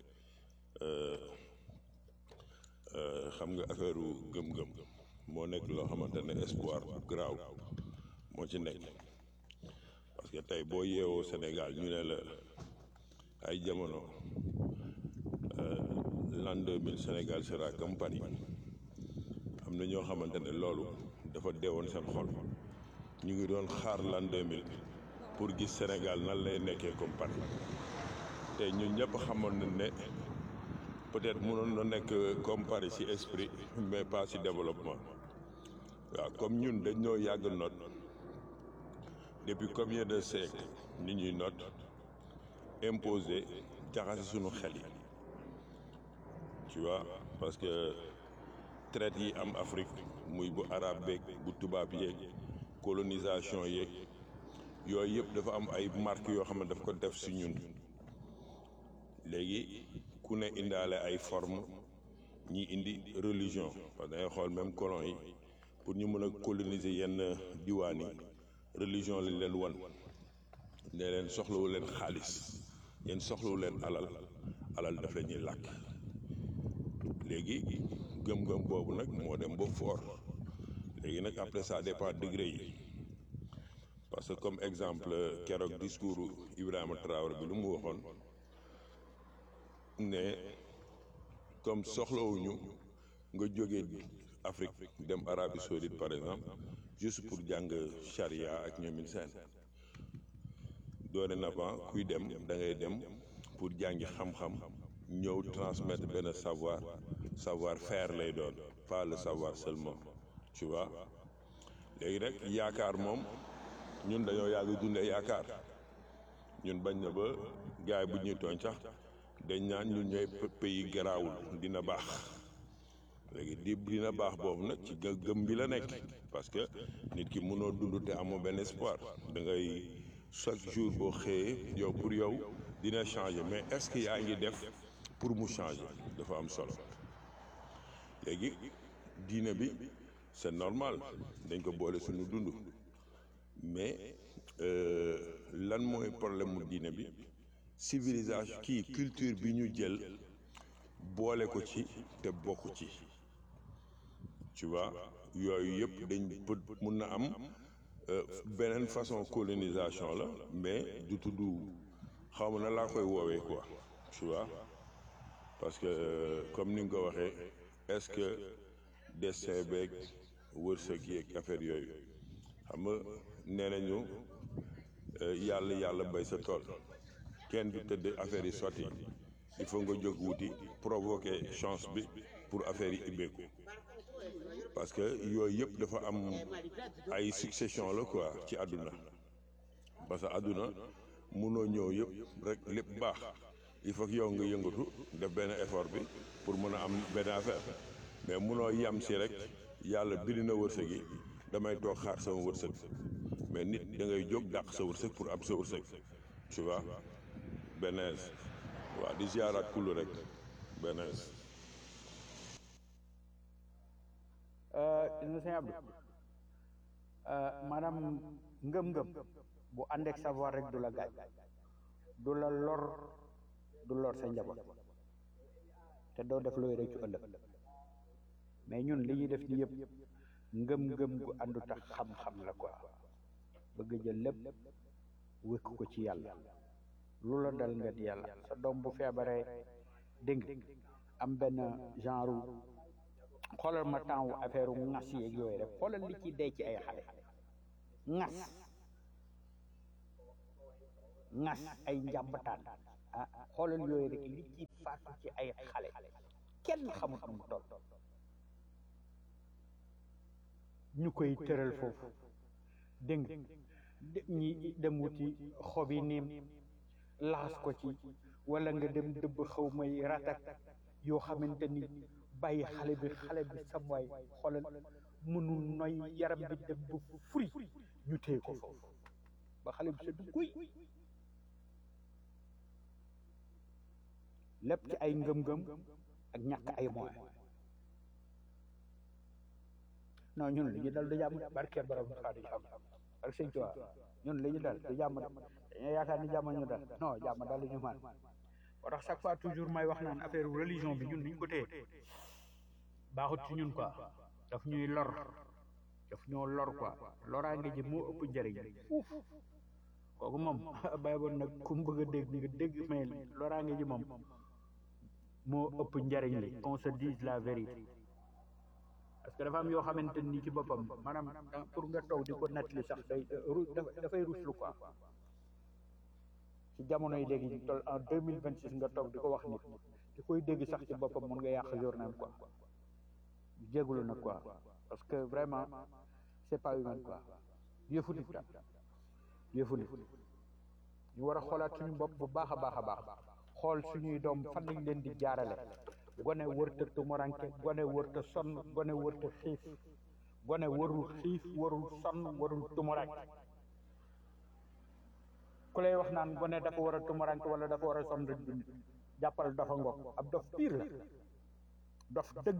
xam nga affaire gëm-gëm moo nekk loo xamante ne espoir bu garaaw moo ci nekk parce que tey boo yeewoo Sénégal ñu ne la ay jamono l'an 2000 Sénégal sera comme Paris am na ñoo xamante ne loolu dafa deewoon seen xol ñu ngi doon xaar l'an 2000 pour gis Sénégal nan lay nekkee comme Paris te ñun ñëpp xamoon nañ ne peut-être mënoon na nekk comme Paris ci esprit mais pas ci développement waaw comme ñun dañ ñoo yàgg noot depuis combien de siècles ni ñuy noot imposé jaxase suñu xel yi tu vois parce que traite yi am Afrique muy bu arabe beeg bu tubaab yeeg colonisation yeeg yooyu yëpp dafa am ay marques yoo xam ne daf ko def si ñun léegi ku ne indaale ay forme ñi indi religion parce que dangay xool même colon yi pour ñu mën a coloniser yenn diwaan yi religion lañ leen wan ne leen soxlawu leen xaalis yéen soxlawu leen alal alal daf la ñuy làkk léegi gëm-gëm boobu nag moo dem ba fort léegi nag après ça dépend degré yi parce que comme exemple keroog discours Ibrahima Traoré bi lu mu waxoon ne comme soxlawuñu nga jógee Afrique dem Arabie Saoudite par exemple juste pour jàng charia ak ñoomin seen dorénavant kuy dem da ngay dem pour jàngi xam-xam ñëw transmettre benn savoir savoir faire lay doon pas le savoir seulement tu vois léegi rek yaakaar moom ñun dañoo yàgg dundee yaakaar ñun bañ na ba gars yi bu ñuy tooñ sax dañ naan ñun ñooy pays garaawul dina baax léegi di dina baax boobu nag ci gëm bi la nekk parce que nit ki mënoo dund te amoo benn espoir da ngay chaque jour boo xëyee yow pour yow dina changer mais est-ce que yaa ngi def pour mu changer dafa am solo léegi diine bi c'est normal dañ ko boole suñu dund mais lan mooy problème mu diine bi civilisation kii culture bi ñu jël boole ko ci te bokk ci tu vois yooyu yëpp dañ pët mun na am beneen façon colonisation la mais du tudd xaw ma na laa koy woowee quoi tu vois parce que comme ni nga ko waxee est-ce que destin beeg wërsëg yeeg affaire yooyu xam nga nee nañu yàlla yàlla bay sa tool kenn du tëdd affaire yi sotti il faut nga jóg wuti provoquer chance bi pour affaire yi ibbeeku parce que yooyu yëpp dafa am ay succession la quoi ci àdduna parce que àdduna munoo ñëw yëpp rek lépp baax il faut que yow nga yëngatu def benn effort bi pour mën a am benn affaire mais munoo yam si rek yàlla bind na wërsëg yi damay toog xaar sama wërsëg mais nit da ngay jóg dàq sa wërsëg pour am sa wërsëg tu vois benees waaw di ziaraat kullu rek benees ina sëñ Abdou maanaam ngëm-ngëm bu ànd ak savoir rek du la gaañ du la lor du lor sa njaboot te doo def looy rëccu ëllëg mais ñun li ñuy def ni yëpp ngëm-ngëm gu àndu tax xam-xam la quoi bëgg jël lépp wékk ko ci yàlla lu la dal nga di yàlla sa doom bu feebaree dégg am benn genre xoolal ma temps wu affaire u ŋas yeeg yooyu rek xoolal li ci dee ci ay xale ŋas ŋas ay njàmbataan ah xoolal yooyu rek li ci faatu ci ay xale kenn xamut nu mu toll ñu koy tëral foofu dégg nga ñi dem wuti xobi niim laxas ko ci wala nga dem dëbb xaw may ratak yoo xamante ni bàyyi xale bi xale bi sam waay xoolal mënul noy yaram bi dem bu furi ñu téye ko foofu ba xale bi sa du guy lépp ci ay ngëm-ngëm ak ñàkk ay moyens non ñun li ñu dal du jàmm barke borom xaa du jàmm ak sëñ Tuubaa ñun li ñu dal du jàmm de dañoo yaakaar ni jàmm ñu dal non jàmm dal ñu man moo tax chaque fois toujours may wax naan affaire religion bi ñun niñ ko téye baaxut ci ñun quoi daf ñuy lor daf ñoo lor quoi loraange ji moo ëpp njëriñ fuuf kooku moom bàyyi boon nag ku mu bëgg a dégg nga dégg mais loraange ji moom moo ëpp njëriñ li qu'on se dise la vérité parce que dafa am yoo xamante ni ci boppam maanaam pour nga toog di ko nettali sax day ru dafay ruslu quoi ci jamono yi léegi ñu toll en deux mille vingt six nga toog di ko wax nit di koy dégg sax ci boppam mun nga yàq journée quoi jégalu nag quoi parce que vraiment c'est pas humain quoi yëfu nit daal yëfu nit ñu war a xoolaat suñu bopp bu baax a baax a baax xool suñuy doom fan lañ leen di jaarale gone wërta tumuranke gone wërta sonn gone wërta xiif gone warul xiif warul sonn warul tumuranke ku lay wax naan gone dafa war a tumuranke wala dafa war a sonn rek dund jàppal dafa ngok ab dof piir la dof dëgg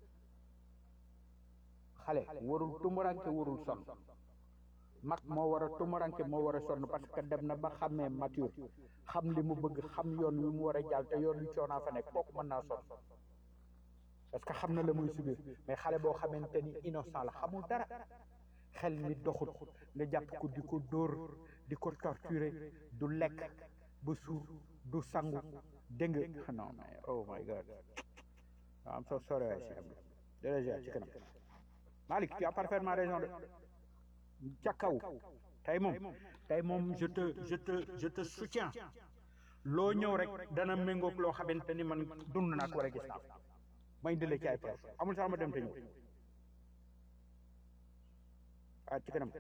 xale warul tumuranke warul sonn mag moo war a tumuranke moo war a sonn parce que dem na ba xàmmee mature xam li mu bëgg xam yoon wi mu war a jàll te yoon wi coonaa fa nekk kooku mën naa sonn parce que xam na la muy subir mais xale boo xamante ni innocent la xamul dara xel mi doxut nga jàpp ko di ko dóor di ko torturer du lekk ba suur du sangu dégg nga non mais oh my god am so sorry waay si am déjà ci kanam Malick tu as parfaitement raison de ca kaw tey moom tey moom je te je te je te soutiens loo ñëw rek dana méngoog loo xamante ni man dund naa ko war a gis naa ma indi la ci ay preuve amul sax ma dem te ñëw ah ci kanam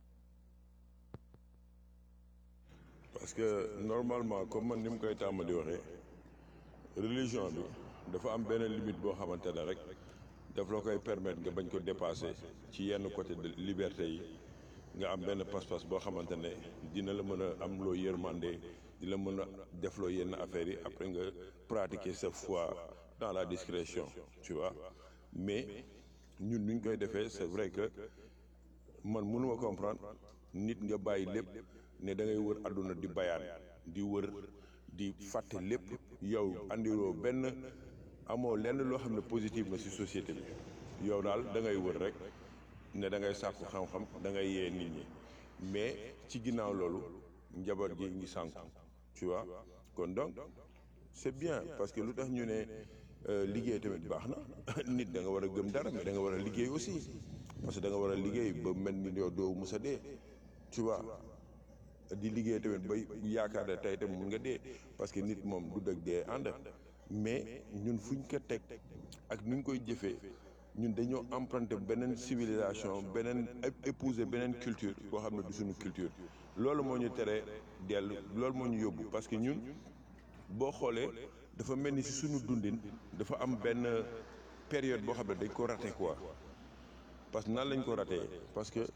parce que normalement comme man ni mu koy tàmm di waxee religion bi dafa am benn limite boo xamante ne rek daf la koy permettre nga bañ ko dépasser ci yenn côté de liberté yi nga am benn pas-pas boo xamante ne dina la mën a am loo yërmande di la mën a defloo yenn affaires yi après nga pratiquer sa foi dans la discrétion tu vois mais ñun nuñ koy defee c'est vrai que man mënuma comprendre nit nga bàyyi lépp ne da ngay wër àdduna di bayaan di wër di fàtte lépp yow andiroo benn amoo lenn loo xam ne positif na ci société bi yow daal da ngay wër rek ne da ngay sàkku xam-xam da ngay yee nit ñi mais ci ginnaaw loolu njaboot gi ngi sànku tu vois kon donc c'est bien parce que lu tax ñu ne liggéey tamit baax na nit da nga war a gëm dara mais da nga war a liggéey aussi parce que da nga war a liggéey ba mel ni yow doo musa dee tu vois di liggéey tamit ba yaakaar ne tey tamit mun nga dee parce que nit moom du dëgg dee ànd mais ñun fuñ ko teg ak nuñ koy jëfee ñun dañoo emprunté beneen civilisation beneen épouser beneen culture boo xam ne du suñu culture loolu moo ñu teree dellu loolu moo ñu yóbbu parce que ñun boo xoolee dafa mel ni si suñu dundin dafa am benn période boo xam ne dañ ko raté quoi parce que nan lañ ko raté parce que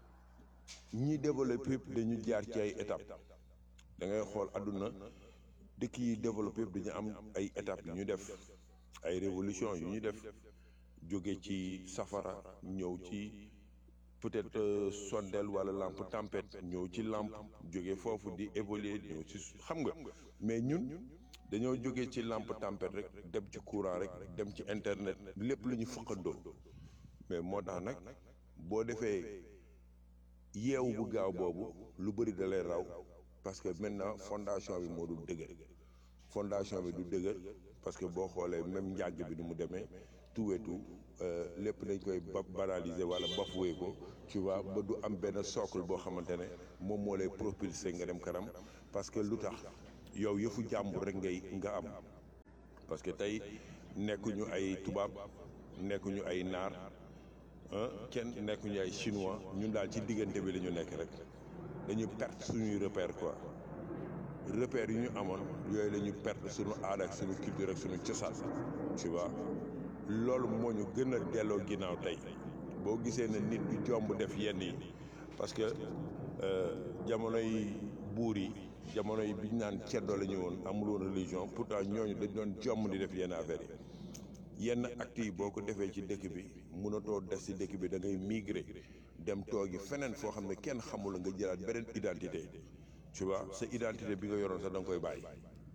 ñi développé yëpp dañu jaar ci ay étapes da ngay xool àdduna dëkk yi développé yëpp dañu am ay étapes yu ñu def ay révolution yu ñu def jóge ci safara ñëw ci peut-être sondeel wala lampe tempête ñëw ci lampe jóge foofu di évoluer ñëw ci xam nga mais ñun dañoo jóge ci lampe tempête rek dem ci courant rek dem ci internet lépp lu ñu fëqandoo mais moo tax nag boo defee yeewu bu gaaw boobu lu bëri da lay raw parce que maintenant fondation bi moo dul dëgër fondation bi du dëgër parce que boo xoolee même njàgg bi du mu demee tout et tout lépp dañ koy ba banaliser wala bafoué ko tu vois ba du am benn socle boo xamante ne moom moo lay propulser nga dem kanam parce que lu tax yow yëfu jàmbur rek ngay nga am parce que tey nekkuñu ay tubaab nekkuñu ay naar kenn nekkuñu ay chinois ñun daal ci diggante bi la ñu nekk rek dañu perte suñuy repère quoi repère yu ñu amoon yooyu la ñu perte suñu aada ak suñu culture ak suñu cosaan tu vois loolu moo ñu gën a delloo ginnaaw tey boo gisee ne nit du jomb def yenn yi parce que jamonoy buur yi jamono yi bi ñu naan ceddo la ñu woon amul woon religion pourtant ñooñu dañ doon jomm di def yenn affaires yi yenn actes yi boo ko defee ci dëkk bi mënatoo des ci dëkk bi da ngay migrer dem toogi feneen foo xam ne kenn xamul nga jëlaat beneen identité tu vois sa identité bi nga yoroon sax da nga koy bàyyi.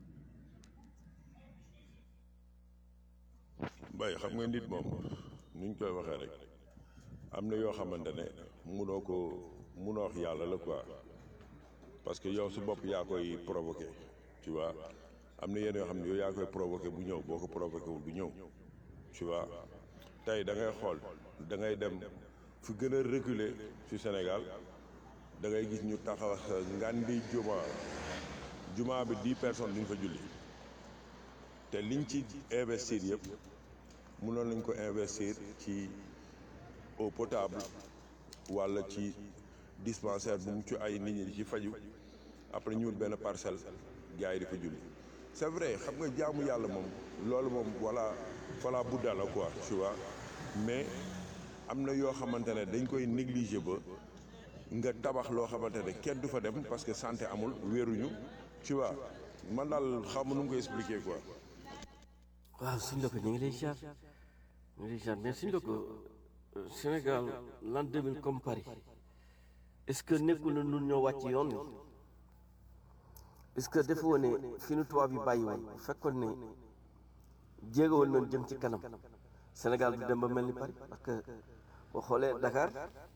bay xam nga nit moom nuñ koy waxee rek am na yoo xamante ne munoo ko munoo wax yàlla la quoi. parce que yow su bopp yaa koy provoqué tu vois am na yenn yoo xam ne yow yaa koy provoqué bu ñëw boo ko provoqué wul bu ñëw tu vois tey da ngay xool da ngay dem fu gën a reculer ci Sénégal da ngay gis ñu taxaw ngandi juma juma bi dix personnes duñ fa julli te liñ ci investir yëpp mënoon nañ ko investir ci eau potable walla ci dispensaire bu mu ci ay nit ñi di ci faju après ñu wut benn parcelle gars yi di fa julli c'est vrai xam nga jaamu yàlla moom loolu moom voilà fala budda la quoi tu vois mais am na yoo xamante ne dañ koy négliger ba nga tabax loo xamante ne kenn du fa dem parce que santé amul wéeruñu tu vois man daal xam nu mu koy expliquer quoi. waaw suñ la ko ñu ngi lay ziar ñu ngi lay ziar mais suñ la ko Sénégal l'an 2000 comme Paris est-ce que nekkul na nun ñoo wàcc yoon wi est-ce que dafa woon ne fi nu tubaab yi bàyyi woon bu fekkoon ne jéegowoon noonu jëm ci kanam Sénégal du dem ba mel ni Paris parce que boo xoolee Dakar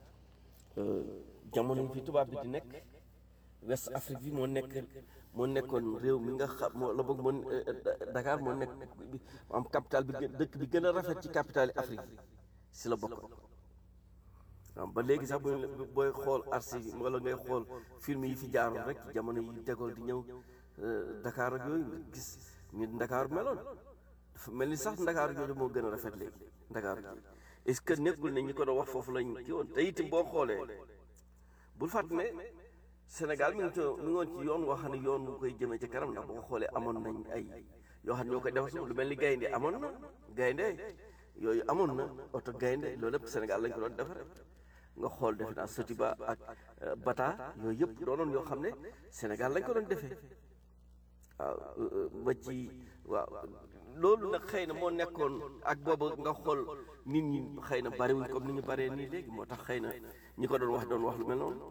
jamono yi fi tubaab bi di nekk West Afrique bi moo nekk moo nekkoon réew mi nga xam moo la bëgg moo Dakar moo nekk am capital bi dëkk bi gën a rafet ci capital yi Afrique yi si la bokkoon waaw ba léegi sax booy booy xool archive wala ngay xool film yi fi jaaroon rek jamono yi tegool di ñëw Dakar ak yooyu gis ñu Dakar meloon dafa mel ni sax Dakar jooju moo gën a rafet léegi Dakar jooju est-ce que nekkul ne ñi ko doon wax foofu lañ ci woon te itam boo xoolee bul fàtte ne Sénégal mi ngi ci mi ngi woon ci yoon woo xam ne yoon bu koy jëmee ci kanam ndax boo xoolee amoon nañ ay yoo xam ne ñoo koy defar suuf lu mel ni gaynde amoon na gaynde yooyu amoon na oto gaynde loolu lépp Sénégal lañ ko doon defaree nga xool defe naa Sotiba ak Bata yooyu yëpp doonoon yoo xam ne Sénégal lañ ko doon defee waaw ba ci waaw loolu nag xëy na moo nekkoon ak boobu nga xool nit ñi xëy na bariwuñ comme ni ñu baree nii léegi moo tax xëy na ñi ko doon wax doon wax lu mel noonu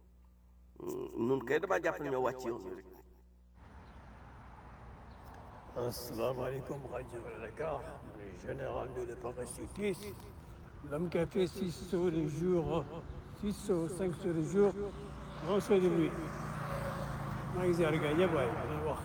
nun kay damaa jàpp ne ñoo wàcc yoon wi rek asalaamaaleykum rajo Dakar le général de l'éparachutis l'homme qui a fait six sauts le jour six sauts cinq sauts le jour un saut de nuit maa ngi ziar gars yëpp waaye dina wax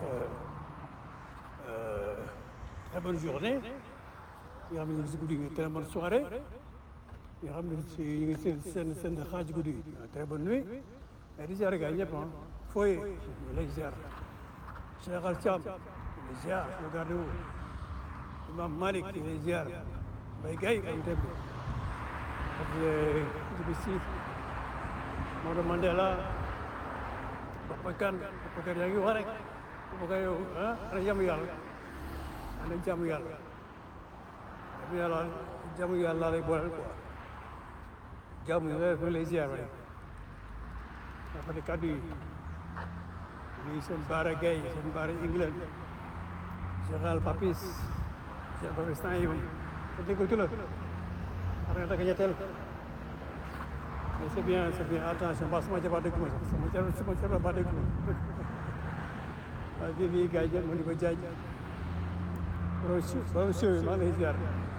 très bonne journée nga xam ne si guddi gi très bonne soirée nga xam ne si ñu ngi seen seen seen xaaj guddi gi très bonne nuit et di ziar gars yëpp ah fooy ñu lay ziar Cheikh Al Thiam lay ziar le garde wu Imam Malick lay ziar Mbaye Gaye am temb ak Djibi Sy Maodo Mandela Papa Kane Papa Kane yaa ngi wax rek Papa yow ah ana jàmm yàlla ana jàmm yàlla jàmm yàlla jàmm yàlla lay booleel quoi jàmm yàlla lay ziar rek dafa di kàddu yi ñuy seen baara gay seen baara England général Papis général Papis temps yi moom te dégg tu la xam nga daka ñetteel mais c'est bien c'est bien attention ba sama jabar dégg ma sax sama jabar sama jabar ba dégg ma waaye bii bii gars yi jël ma di ko jaaj borom si borom siw yi maa ngi lay ziar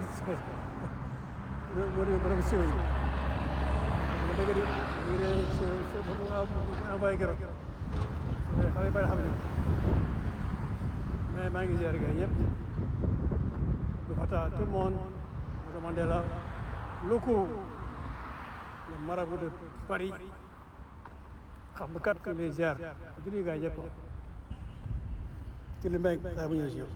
borom siw yi ma dégg di ñu ne envoyé keroog xale yi bari xam ne mais maa ngi ziar gars ñëpp le Fata tout le monde Moussa Mandela locaux le marabout de Paris xam nga kat les ziar di nuyu gars ñëpp ci li mbéy daa bu ñëw si yow.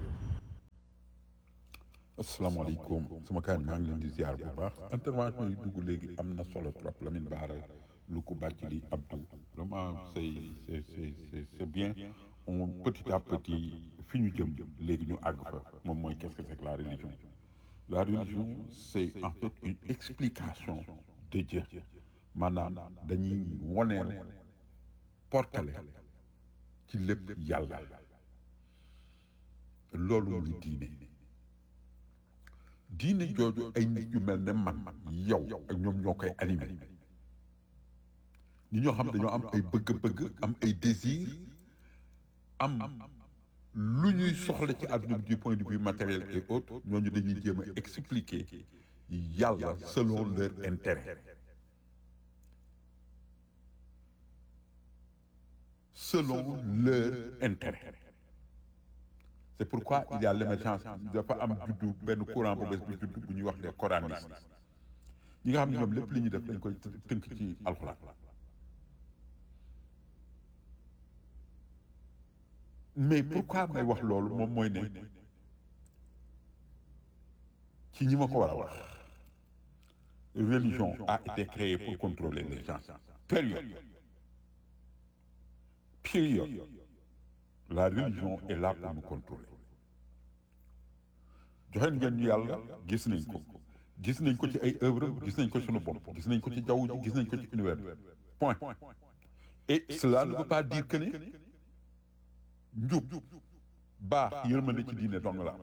asalaamaaleykum sama kaan maa ngi leen di ziar bu baax intervention yi dugg léegi am na solo trop Lamine Bara lu ko bàcc li Abdou vraiment c'est c'est c'est c'est c'est bien on petit à petit fi ñu jëm léegi ñu àgg fa moom mooy qu'est-ce que c'est que la religion la religion c'est en fait une explication de Dieu maanaam dañuy woneel portale ci lépp yàlla loolu muy diine diine jooju ay nit yu mel ne man yow ak ñoom ñoo koy animé ñi ñoo xam dañoo am ay bëgg-bëgg am ay désir am lu ñuy soxla ci àdduna bi du point de vue matériel et autres ñooñu dañuy jéem a expliquer yàlla selon leur intérêt selon leur intérêt c'est pourquoi il y a l'émergence dafa am juddu benn courant bu bees bu juddu bu ñuy wax des coranistes ñi nga xam ne ñoom lépp li ñuy def dañ koy tënk ci alxuraan mais pourquoi may wax loolu moom mooy ne ci ñi ma ko war a wax religion a été créée pour contrôler les gens période période la religion est là pour nous contrôler joxe ngeen ñu yàlla gis nañ ko gis nañ ko ci ay œuvre gis nañ ko sunu bopp gis nañ ko ci jaww ji gis nañ ko ci univers point et cela ne veut pas dire que ne njub baax yërmande ci diine dong la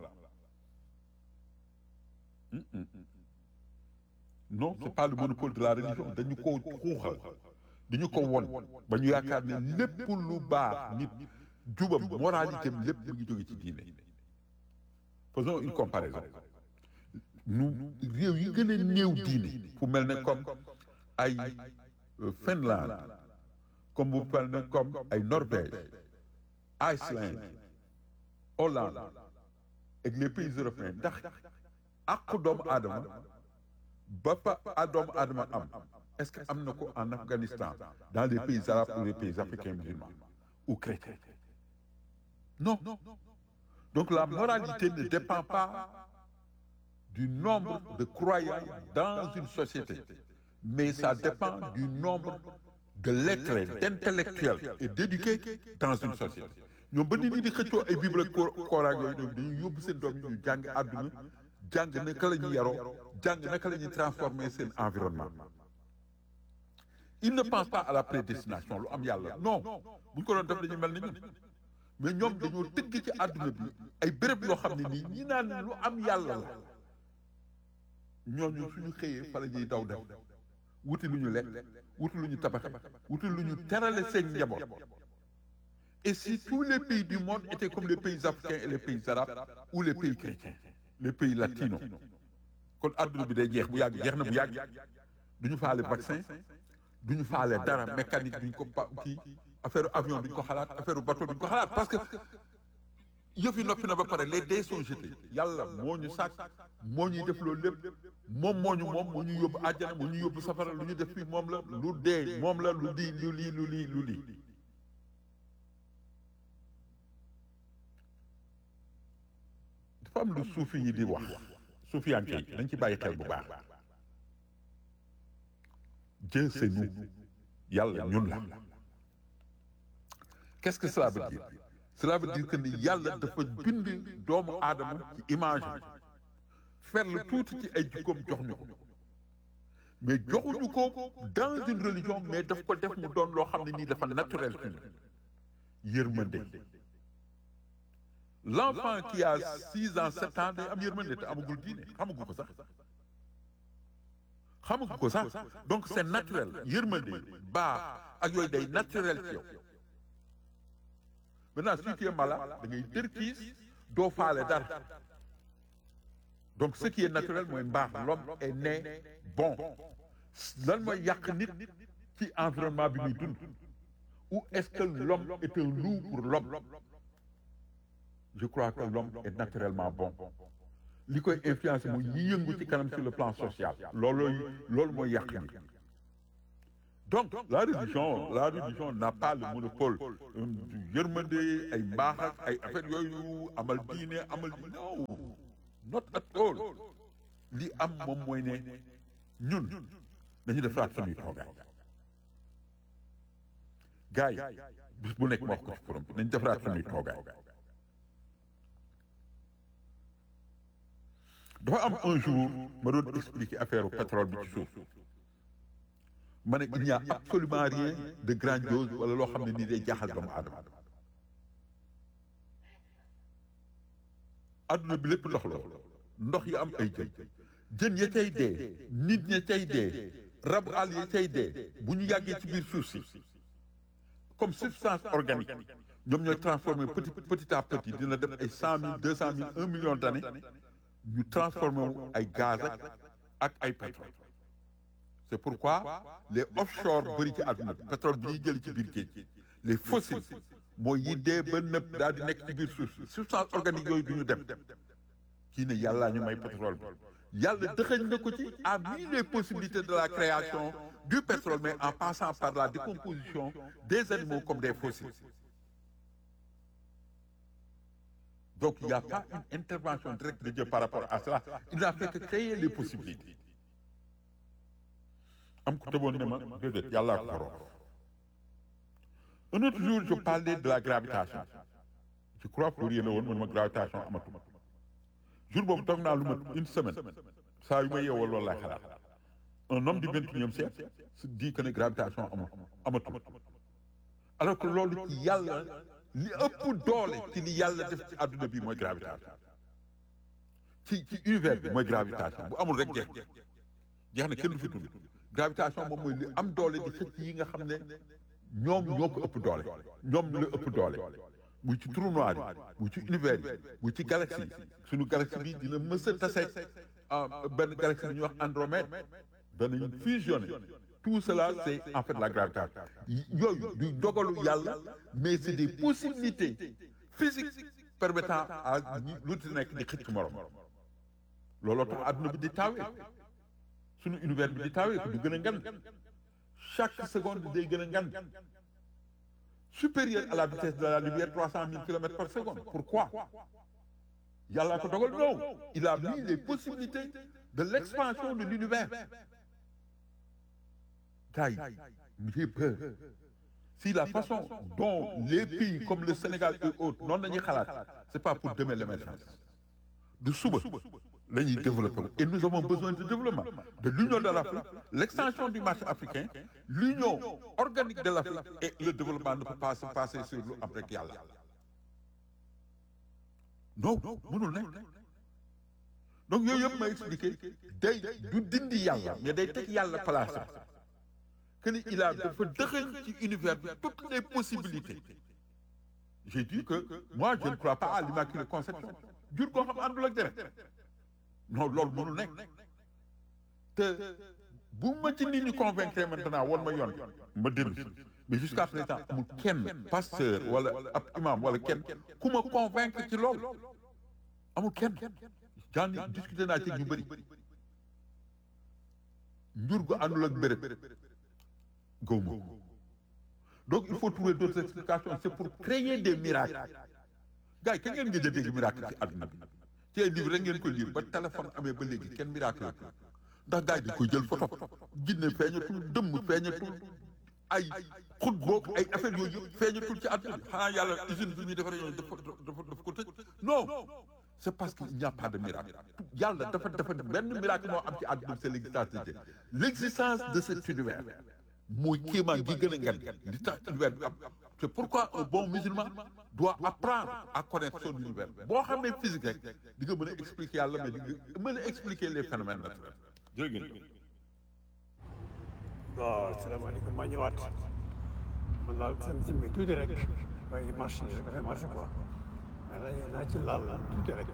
non c'est pas le monopole de la religion dañu ko xuuxal dañu ko won ba ñu yaakaar ne lépp lu baax nit jubam moralité am lépp mu ngi jóge ci diine faisons une comparaison nu réew yi gën a néew diine fu mel ne comme ay Finlande comme bu mel ne comme ay Norvège Iceland Hollande ak les pays européens ndax àqu doomu aadama ba fa doomu aadama am est-ce que am na ko en Afghanistan dans les pays arabes ou les pays africains musulmans ou chrétiens non donc la moralité ne dépend pas du nombre de croyants dans une société mais ça dépend du nombre de lettrés d'intellectuels et d'éduqués dans une société ñoom ba nit ñi di xëccoo ay bible ak Coran yooyu ñoom dañuy yóbbu seen doom ñu jàng àdduna jàng naka la ñuy yaroo jàng naka la ñuy transformer seen environnement il ne pense pas à la prédestination lu am yàlla non bu ñu ko doon def dañuy mel ni ñun mais ñoom dañoo tëgg ci àdduna bi ay béréb yoo xam ne nii ñi naan lu am yàlla la ñooñu suñu xëyee fa la ñuy daw def wuti lu ñu lekk wuti lu ñu tabaxe wuti lu ñu terale seen njaboot et si tous les pays du monde étaient comme les pays africains et les pays arabes ou les pays chrétiens les pays latinos kon àdduna bi day jeex bu yàgg jeex na bu yàgg duñu faale vaccin duñu faale dara mécanique duñ ko pa kii affaire avion duñ ko xalaat affaire bateau duñ ko xalaat parce que yëf yi noppi na ba pare les dés sont jetés yàlla moo ñu sàkk moo ñuy def loolu lépp moom moo ñu moom moo ñu yóbbu àjjana moo ñu yóbbu safara lu ñu def fii moom la lu dee moom la lu di lu lii lu lii lu lii dafa am lu suufi yi di wax suufiyanke yi dañ ci bàyyi xel bu baax Dieu c'est nous yàlla ñun la qu'est-ce que cela veut dire cela veut dire que ni yàlla dafa bind doomu aadama ci image fer la tuuti ci ay jikkoom jox ñu ko mais joxuñu ko dans une religion mais daf ko def mu doon loo xam ne nii dafa naturel ci ñu yërmande l'enfant qui a six ans sept ans day am yërmande te amagul diine xamagu ko sax xamagu ko sax donc c'est naturel yërmande baax ak yooyu day naturel ci yow maintenant si tu es malade da ngay dërkiis doo faale dara donc ce qui est naturel mooy mbaax l'homme est né bon lan mooy yàq nit ci environnement bi muy dund ou est-ce que l'homme est un loup pour l'homme je crois que l'homme est naturellement bon li koy influencer mooy yi yëngu ci kanam sur le plan social loolu loolu mooy yàq ni donc la religion la religion n'a pas le monopole du yërmande ay mbaax ak ay affaires yooyu amal diine amal non not at all li am moom mooy ne ñun dañu defaraat suñuy toogaay gars yi bis bu nekk ma wax ko ci forum bi nañ defaraat suñuy toogaay dafa am un jour ma doon expliquer affaire pétrole bi ci suuf ma ne il n'y a absolument rien de grandiose wala loo xam ne nii day jaaxal doomu aadama adduna bi lépp ndox la ndox yi am ay jën jën ya cay dee nit ña cay dee rabu àll ya cay dee bu ñu yàggee ci biir suuf si comme substance organique ñoom ñooy transformé petit petit à petit dina def ay cent mille deux cent mille un million d'années ñu transformé wu ay gaz ak ak ay pétrole c'est pourquoi les offshore bëri ci àdduna bi pétrole bi ñuy jël ci biir géej les fossiles mooy yi dee ba nëpp daal di nekk ci biir suuf si substance organique yooyu du ñu dem kii ne yàllaa ñu may pétrole bi yàlla dëxëñ na ko ci a mis les possibilités de la création du pétrole mais en passant par la décomposition des animaux comme des fossiles donc il n'y a pas une intervention directe de Dieu par rapport à cela il n'a fait que créer les possibilités am ko tëboon ne ma déedéet yàllaa ko borom un autre jour je parlais de la gravitation je crois que yéen a woon man ma gravitation amatuma jour boobu toog naa lu mat une semaine saa yu ma yeewoo loolu laay xalaat un homme du vingt-et-unième siècle se dit que ne gravitation amul amatul alors que loolu ci yàlla li ëpp doole ci li yàlla def ci àdduna bi mooy gravitation ci ci univers bi mooy gravitation bu amul rek jeex jeex na kenn du fi tudd gravitation moom mooy li am doole di xëcc yi nga xam ne ñoom ñoo ko ëpp doole ñoom la ëpp doole muy ci trou noir yi muy ci univers yi muy ci galaxie yi suñu galaxie bi dina mës a taseeg benn galaxie bi ñuy wax Andromède danañ fusionné tout cela c'est en fait la gravitation yooyu du dogalu yàlla mais c'est des possibilités physiques permettant à lu ci nekk di xëcc morom looloo tax adduna bi di taawee suñu univers bi di taawee du gën a ngan chaque seconde day gën a ngan supérieur à la vitesse de la lumière trois cent mille kilomètres par seconde pourquoi yàlla ko dogal non il a mis les possibilités de l'expansion de l'univers gars yi j'ai peur si la façon dont les pays comme le Sénégal et autres noonu la ñuy xalaat c'est pas pour demain l'émergence du suba la ñuy développer et nous avons besoin de développement de l'union de l'Afrique l'extension du marché africain l'union organique de l'Afrique et le développement ne peut pas se passer sur lu am rek yàlla non mënul nekk donc yooyu yëpp ma expliqué day du dindi yàlla mais day teg yàlla place que ni il a dafa dëxëñ ci univers bi toutes les possibilités j'ai dit que moi je ne crois pas à l'immaculée conception jur koo xam àndul ak deret non loolu mënul nekk te bu ma ci nit ñi convaincre maintenant woon ma yoon ma dellu si mais jusqu'à présent amul kenn pasteur wala ab imam wala kenn ku ma convaincre ci loolu amul kenn j'en ai discuté naa ci ñu bëri njur gu àndul ak béréb gawma donc il faut trouver d'autres explications c'est pour créer des miracles gars yi kañ ngeen ngeen dégg miracle ci àdduna bi ci ay livre rek ngeen koy lire ba téléphone amee ba léegi kenn miracle ndax gars yi di koy jël photo jinne feeñatul dëmm feeñatul ay xut boog ay affaire yooyu yëpp feeñatul ci àdduna bi xanaa yàlla usine bi ñuy defaree yooyu dafa dafa dafa ko tëj non c'est parce qu'il n'y a pas de miracle yàlla dafa dafa benn miracle moo am ci àdduna bi c'est l'existence de Dieu l'existence de cet univers mooy kéemaan gi gën a ngan li tax univers bi am c'est pourquoi un bon musulman doit apprendre à connaître son univers boo xamee physique rek di nga mën a expliquer yàlla mais di nga mën a expliquer les phénomènes naturels jërë ngeen waaw salaamaaleykum maa ñëwaat man daal seen si bi tuuti rek waaye marché rek dafay marché quoi mais naa ci laal tuuti rek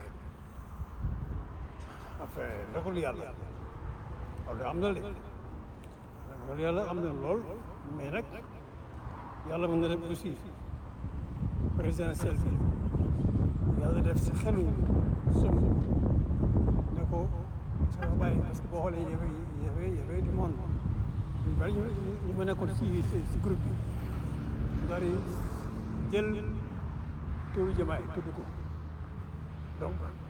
après ndogalu yàlla loolu am na de loolu yàlla am na lool mais nag yàlla mën na def aussi présidentiel bi yàlla def si xelu som ne ko sa bàyyi parce que boo xoolee yëfe yëfe yëfe du monde ñu bari ñu ñu ma nekkoon si si groupe bi ñu bari jël turu jamaay tudd ko donc